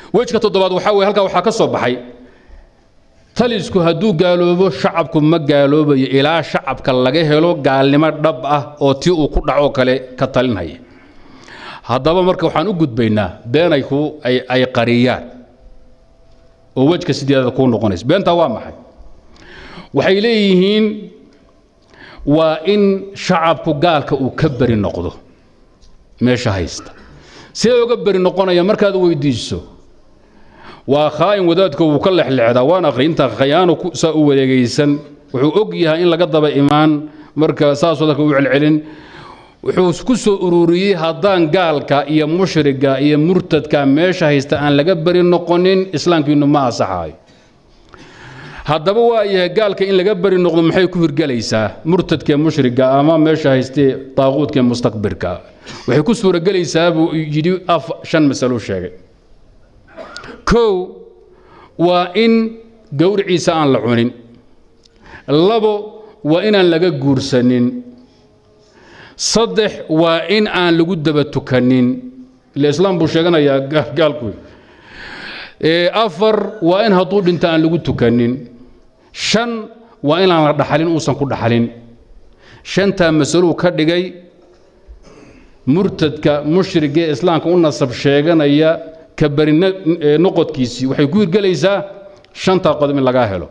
wejka toddobaad waxaa weye halkaa waxaa ka soo baxay talisku hadduu gaaloobo shacabku ma gaaloobayo ilaa shacabka laga helo gaalnimo dhab ah oo tii uu ku dhacoo kale ka talinhaya haddaba marka waxaan u gudbaynaa beenay ku ay qariyaan oo wejka sideedada kuu noqonaysa beentaa waa maxay waxay leeyihiin waa in shacabku gaalka uu ka beri noqdo meesha haysta sidee uga beri noqonaya markaad weydiiso waa khaa'in wadaadka wuu ka lexlexdaa waan akhri intaa khayaano saa u wareegaysan wuxuu og yahay in laga daba imaan marka saasoo dadka u celcelin wuxuu ku soo ururiyey haddaan gaalka iyo mushriga iyo murtadka meesha haysta aan laga beri noqonin islaamkiinu ma asaxaayo haddaba waa yahay gaalka in laga beri noqdo maxay ku hirgelaysaa murtadkee mushriga ama meesha haystee daaquudkee mustakbirka waxay ku suuragelaysaa buu yidhi af shan masalo sheegay kow waa in gowriciisa aan la cunin labo waa inaan laga guursanin saddex waa in aan lagu daba tukanin ila islaam buu sheeganayaa gaalku afar waa in hadduu dhinto aan lagu tukanin shan waa inaan la dhaxalin uusan ku dhaxalin shantaa masaluu ka dhigay murtadka mushrigee islaamka u nasab sheeganaya ka beri noqodkiisii waxay ku hirgelaysaa shantaa qodob in lagaa helo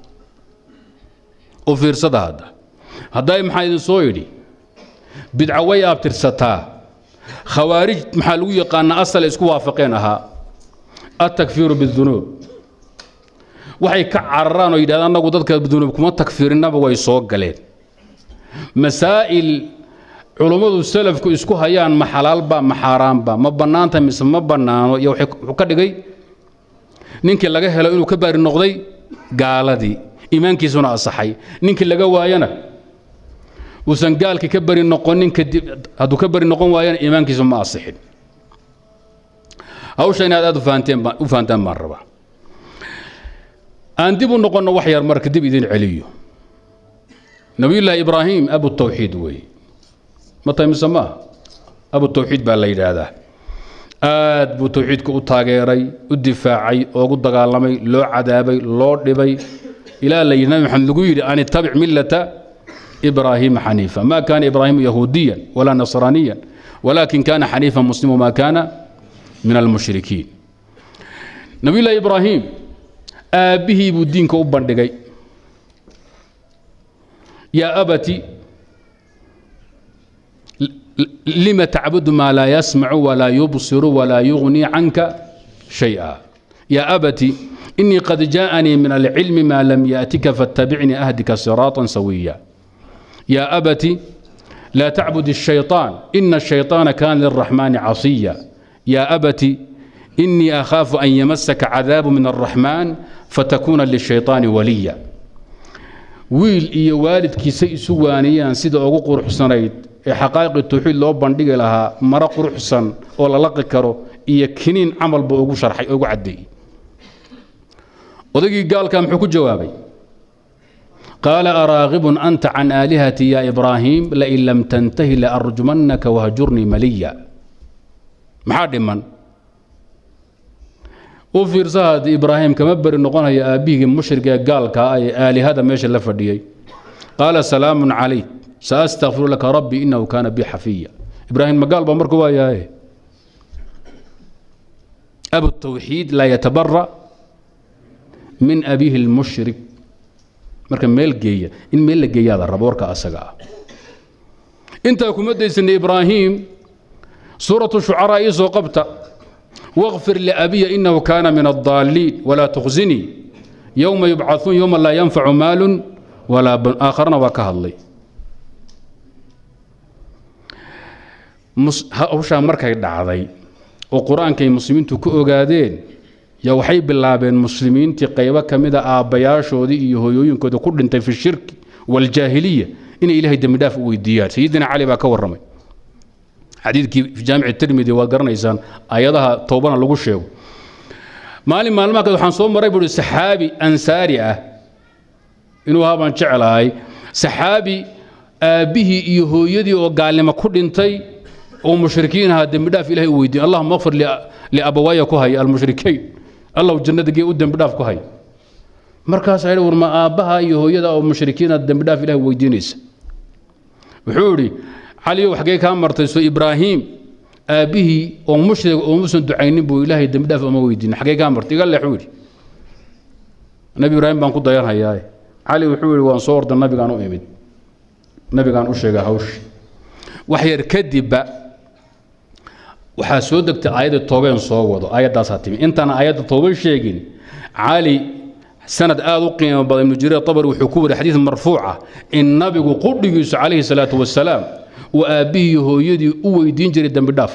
u fiirsada hadda hadday maxaa idin soo yidhi bidca way abtirsataa khawaarij maxaa lagu yaqaanaa asal isku waafaqeen ahaa التكفير بالذنوب waxay ka cararaan oo yidhahdaan annagu dadka dunuub kuma takfiirinnaba way soo galeen masaa'il culummadu salafku isku hayaan ma xalaalba ma xaaraanba ma bannaanta mise ma bannaano iyo wuxuu ka dhigay ninkii laga helo inuu ka baari noqday gaaladii iimaankiisuna asaxay ninkii laga waayana uusan gaalkii ka bari noqonin kadib hadduu ka bari noqon waayana iimaankiisu ma asixin hawsha inaad aad u fahantaan baan rabaa aan dib u noqonno wax yar marka dib idin celiyo nabiyullaahi ibraahim abu tawxiid weeye ma tahay mise maaha abu tawxiid baa la yidhaahdaa aad buu tawxiidka u taageeray u difaacay oogu dagaalamay loo cadaabay loo dhibay ilaa la yidhi nabi maxamed lagu yidhi an ittabic millata ibraahiima xaniifa ma kaana ibraahimu yahuudiyan walaa nasraaniyan walaakin kana xaniifan muslimu ma kaana min almushrikiin nabiyullaahi ibraahim aabbihii buu diinka u bandhigay yaa abati lima tacbudu maa laa yasmacu walaa yubsiru walaa yugnii canka shay'a yaa abati inii qad jaa'anii min alcilmi maa lam ya'tika faattabicnii ahdika siraatan sawiya yaa abati laa tacbud الshayطaan ina الshayطaana kana lilraxmaani casiya yaa abati inii akhaafu an yamasaka cadaabu min alraxmaan fatakuuna lishayطaani waliya wiil iyo waalidkiisa isu waaniyaan sida ugu quruxsanayd ee xaqaa'iqi tawxiid loo bandhigi lahaa maro quruxsan oo la laqi karo iyo kiniin camalba ugu sharxay ugu caddeeyey odaygii gaalka muxuu ku jawaabay qaala araaqibun anta can aalihati ya ibraahiim lain lam tantahi laarjumannaka wahjurnii maliya maxaa dhiman u fiirsa haddii ibraahim kama beri noqonaya aabbihigii mushrigee gaalka ah ee aalihada meesha la fadhiyey qaala salaamun calayk saastakfiru laka rabbi inahu kaana bi xafiya ibraahim magaal baa marka waa yahay abu tawxiid laa yatabara min abiihi lmushrik marka meel geeya in meel la geeyaada rabo warka asaga ah intaa kuma daysanay ibraahim suuratu shucaraa ii soo qabta واغفر لأبي إنه كان من الضالين ولا تخزني يوم يبعثون يوم لا ينفع مال ولا بن آخرنا وكهالي hawshaa markay dhacday oo qur-aankay muslimiintu ku ogaadeen yaa waxay bilaabeen muslimiintii qaybo ka mida aabbayaashoodii iyo hooyooyinkooda ku dhintay fi shirki waljaahiliya inay ilaahay dembi dhaaf u weydiiyaan sayidina cali baa ka warramay xadiidkii fi jaamici tirmidi waad garanaysaan ayadaha toobana lagu sheego maalin maalmaha kale waxaan soo maray buuhi saxaabi ansaari ah inuu ahaa baan jeclahay saxaabi aabbihii iyo hooyadii oo gaalnimo ku dhintay oo mushrikiin ahaa dembi dhaaf ilahay u weydiin allahuma akfir liabawaaya ku haya almushrikiin allahu jannada gee u dembi dhaaf ku haya markaasaa yidhi war ma aabbaha iyo hooyada oo mushrikiina dembi dhaaf ilahay weydiinaysa wuxuu idhi caliyow xaggee kaa martay soo ibraahiim aabbihii oo mushrig oo muusan ducaynin buu ilaahay dembi dhaaf uma weydiin xaggee kaa martay iga leexuu yidhi nabi ibraahim baan ku dayanhayaa cali wuxuu yidhi waan soo orda nabigaan u imid nabigaan u sheegay hawshi wax yar kadibba waxaa soo degtay aayadda toobeen soo wado aayaddaasaa timi intaan aayadda tooba sheegin cali sanad aad u qiimo badan ibnu jariir tabari wuxuu ku wari xadiid marfuuca in nabigu qudhigiisu calayhi salaatu wasalaam uu aabbihii hooyadii u weydiin jiray dembi dhaaf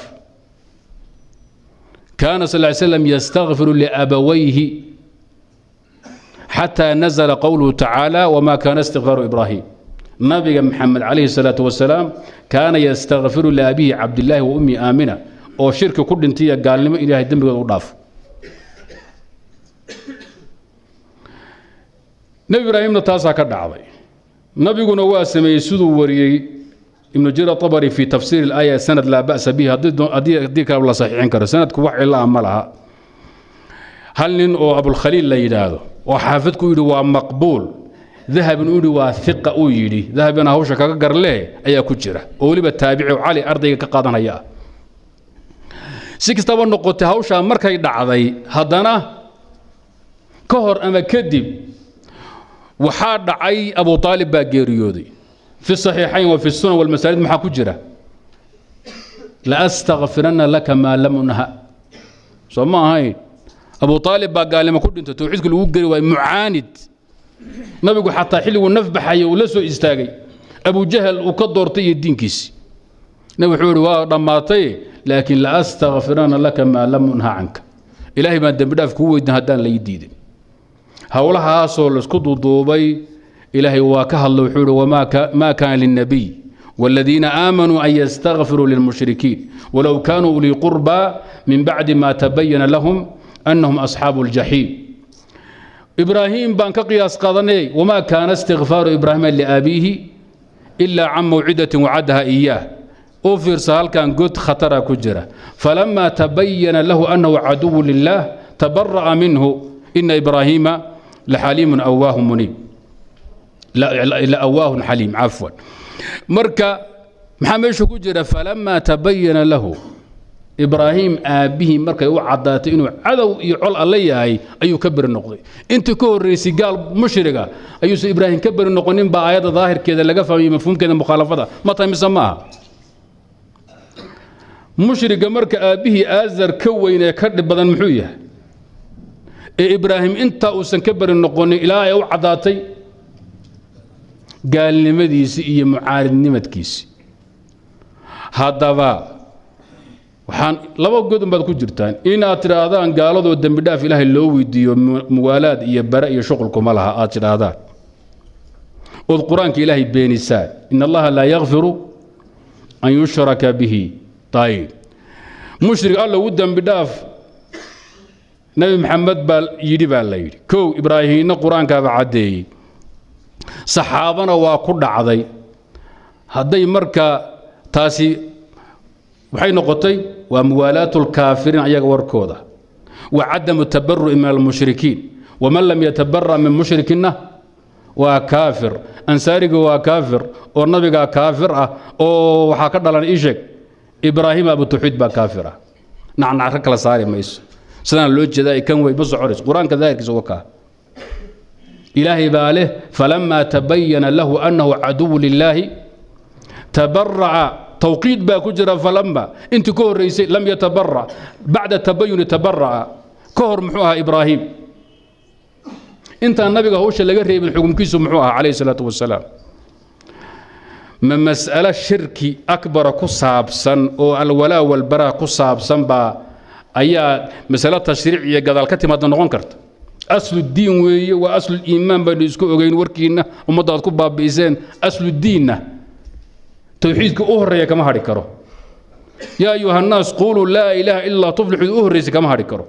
kaana sal ly slam yastakfiru liabawayhi xataa nazla qowluhu tacaala wma kaana istikfaaru ibraahim nabiga maxamed calayhi salaatu wasalaam kaana yastakfiru liabihi cabdillaahi wa ummi aamina oo shirki ku dhintay iyo gaalnimo ilaahay dembigooda u dhaafo nebi ibraahimna taasaa ka dhacday nabiguna waa sameeyey siduu wariyey ibnu jariir abari fi tafsiir اlaaya sanad laa ba'sa bihi haddii kale la saxiixin karo sanadku wax cilaa ma laha hal nin oo abulkhaliil la yidhaahdo oo xaafidku yidhi waa maqbuul dahabin u yidhi waa iqa uu yidhi dahabina hawsha kaga garlee ayaa ku jira oo weliba taabici cali ardayga ka qaadanaya ah si kastaba noqotay hawshaa markay dhacday haddana ka hor ama kadib waxaa dhacay abu aalib baa geeriyooday fi saxiixayn wa fi sunan walmasaajid maxaa ku jira laastakfiranna laka maa lam unha soo ma ahayn abu aalib baa gaalnimo ku dhintay towxiidka lagu geri waay mucaanid nabigu xataa xilliguu naf baxaya uu la soo istaagay abu jahal uu ka doortay iyo diinkiisi nabi wuxuu ihi waa dhammaatay laakiin laastakfiranna laka maa lam unha canka ilaahay baan dembi dhaaf kuu weydin haddaan lai diidin howlahaasoo laisku duuduubay ilaahay waa ka hadla wuxuu ihi maa kaana lilnabiy والذين آمنوا أن يستغفروا للمشركين ولو كانوا أولي قربى من بعد ما تبين لهم أنهم أصحاب الجحيم إبراهيم بان كقياس قادني وما كان استغفار إبراهيم لأبيه إلا عن موعدة وعدها إياه أوفر سهل كان قد خطر كجرة فلما تبين له أنه عدو لله تبرأ منه إن إبراهيم لحليم أواه منيب لا, لا أواه حليم عفوا مركا محمد كجرة فلما تبين له ibraahim aabbihii markay u caddaatay inuu cadow iyo col alle yahay ayuu ka beri noqday intii ka horraysay gaal mushriga ayuusan ibraahim ka beri noqonin baa aayadda daahirkeeda laga fahmayay mafhuumkeeda mukhaalafada ma tahay mise maaha mushriga marka aabbihii aazar ka weyn ee ka dhib badan muxuu yahay ee ibraahim intaa uusan ka beri noqonin ilaa ay u caddaatay gaalnimadiisii iyo mucaaridnimadkiisii haddaba waxaan laba godon baad ku jirtaan inaad tidhaahdaan gaaladoo dembi dhaaf ilaahay loo weydiiyo muwaalaad iyo bare iyo shuqulkuma laha aad tidhaahdaan ood qur-aanka ilaahay beenisaan in allaha laa yakfiru an yushraka bihi ayib mushrik alla u dembi dhaaf nebi maxamed baa yidhi baa la yidhi kow ibraahiimna qur-aankaaba caddeeyey saxaabana waa ku dhacday hadday marka taasi waxay noqotay waa muwaalaatu lkaafiriin ayaga warkooda wa cadamu tabaru'i min almushrikiin waman lam yatabara min mushrikinna waa kaafir ansaariga waa kaafir oo nabigaa kaafir ah oo waxaa ka dhalan ii sheeg ibraahim abutawxiid baa kaafir ah nacnacro kala saari mayso sidaan loo jeedaa kan wey ma soconayso qur-aanka daahirkiisa uga kaa ilaahay baa leh falamaa tabayana lahu annahu caduwu lilaahi tabaraca توقيد با كجرا فلما انت كهر ريسي لم يتبرع بعد التبين تبرع كهر محوها ابراهيم انت النبي هوش لغا ريب الحكم كيسو محوها عليه الصلاه والسلام من مسألة شرك أكبر كصابسا أو الولاء والبراء كصابسا با أيا مسألة تشريعية قد الكتم هذا نغون كرت أصل الدين وي وأصل الإيمان بين يسكو أغين وركينا ومضاد كباب بإيزان أصل الدين توحيدك أهرية كما هاري كرو يا أيها الناس قولوا لا إله إلا تفلحوا أهرية كما هاري كرو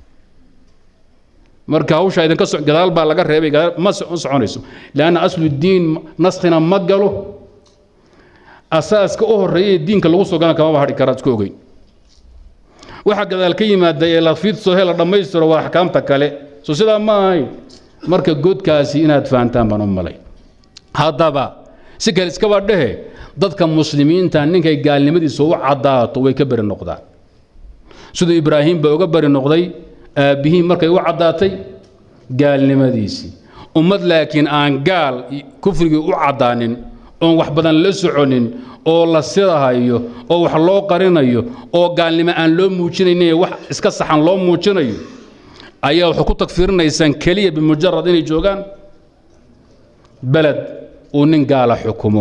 marka hawsha idinka gadaal baa laga reebay ma soconayso lanna aslu diin naskhina ma galo asaaska u horreeyay diinka lagu soo galan kamaba hadhi karaad isku ogeyn waxa gadaal ka yimaada ee la fiidso he la dhammaystiro waa axkaamta kale so sidaa ma ahayn marka godkaasi inaad fahantaan baan u malay haddaba si kale iskaba dhehe dadka muslimiinta ninkay gaalnimadiisa u caddaato way ka beri noqdaan siduu ibraahim ba uga bari noqday aabbihii markay u caddaatay gaalnimadiisii ummad laakiin aan gaal kufrigii u caddaanin oon wax badan la soconin oo la sidahayo oo wax loo qarinayo oo gaalnimo aan loo muujinaynin wax iska saxan loo muujinayo ayaa waxay ku tagfiirinaysaan keliya bimujarad inay joogaan beled uu nin gaala xukumo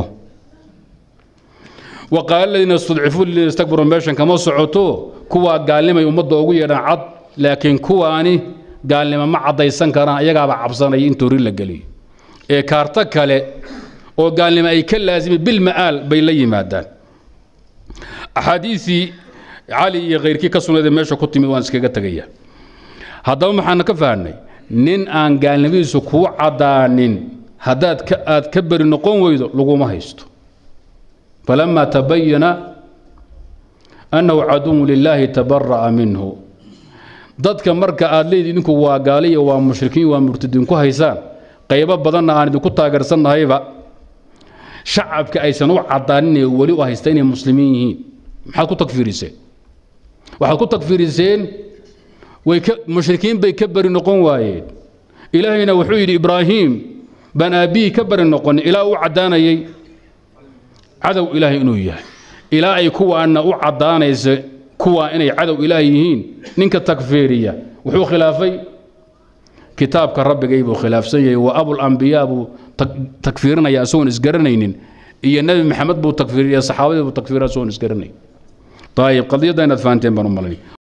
waqaala aladiina istudcifuu liladiina istakbaruu meeshan kama socoto kuwaa gaalnimay ummadda ugu yeedhaan cad laakiin kuwaani gaalnimo ma caddaysan karaan ayagaaba cabsanaya in toori la geliyo ee kaarto kale oo gaalnimo ay ka laazimay bilma'aal bay la yimaadaan axaadiisii cali iyo khayrkii ka sugnaydee meesha ku timid waan iskaga tegaya haddaba maxaana ka fahnay nin aan gaalnimadiisu kuu caddaanin haddaad aad ka beri noqon weydo laguma haysto falamaa tabayana annahu caduwu lilaahi tabara'a minhu dadka marka aad leedii idinku waa gaaliya waa mushrikiin waa murtadiin ku haysaan qaybo badanna aan idinku taageersannahayba shacabka aysan u caddaaninee weli u haysta inay muslimiin yihiin maxaad ku tagfiiriseen waxaad ku tagfiiriseen way ka mushrikiin bay ka beri noqon waayeen ilaahayna wuxuu yidhi ibraahiim baan aabbihii ka beri noqonin ilaa u caddaanayay cadow ilaahay inuu yahay ilaa ay kuwaana u caddaanaysa kuwaa inay cadow ilaah yihiin ninka takfiiriya wuxuu khilaafay kitaabka rabbigay buu khilaafsan yahay wa abulambiyaa buu takfiirinaya isagoon isgaranaynin iyo nebi maxamed buu takfiiriya saxaabadii buu takfiiraya isagoon isgaranayn ayib qadiyadda inaad fahanteen baan u malanay